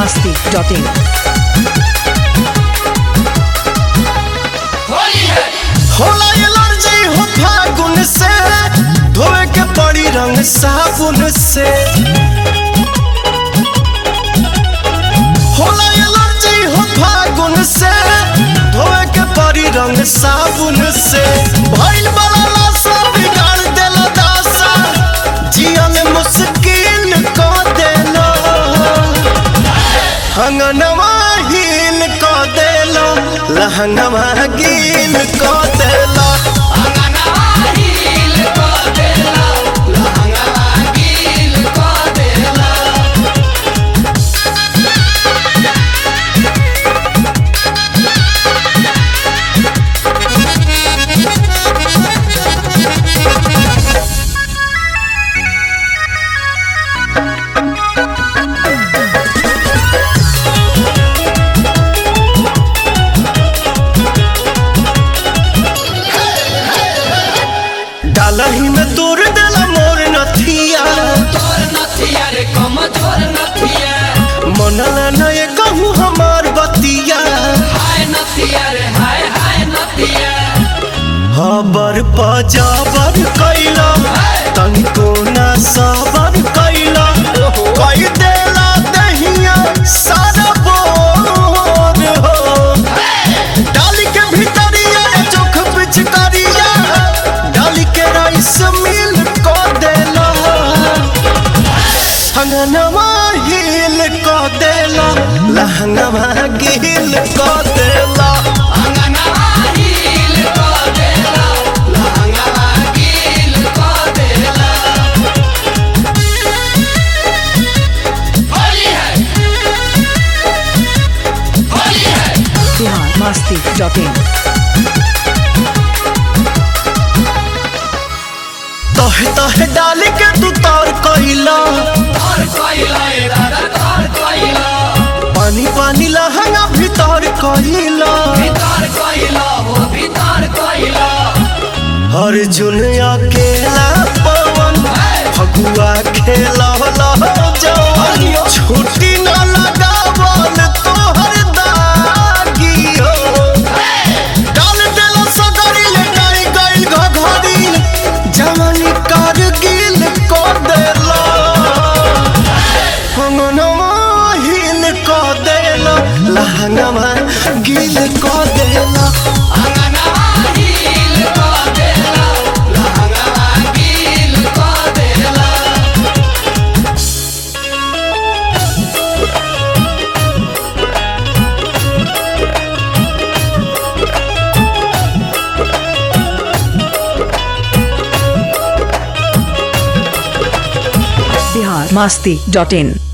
masti.in. होला allergy हो फागुन से धोए के पड़ी रंग साबुन से होला एलर्जी हो फागुन से धोए के पड़ी रंग साबुन से भइल वाला लाशा बिगाड़ देला दासा जियन मुश्किल क देला हंगनवा हीन क देला लहंगवा गीन क देला डालही में तोड़ देला मोर नथिया मनला नए कहूँ हमार बतिया हबर पजाबर कैला तनिको ना सबर कैला कई देला दहिया सारा बोर हो डाली के भीतरिया चोख पिचकारिया डाली के राइस मिल को देला हंगनवा हिल को देला लहंगवा गिल को देला Bihar masti.in. तहे तहे डाली के तू तार कैला पानी पानी लहंगा भीतर कैला अर्जुन अकेला पवन फगुआ खेला जवन छुट्टी न लगावल तोहर दागी हो डाल देला सगरी लेटाई गइल घघरी जवानी कारगिल को देला हंगनवा हिल को देला लहंगवा गिल को देला Bihar masti.in.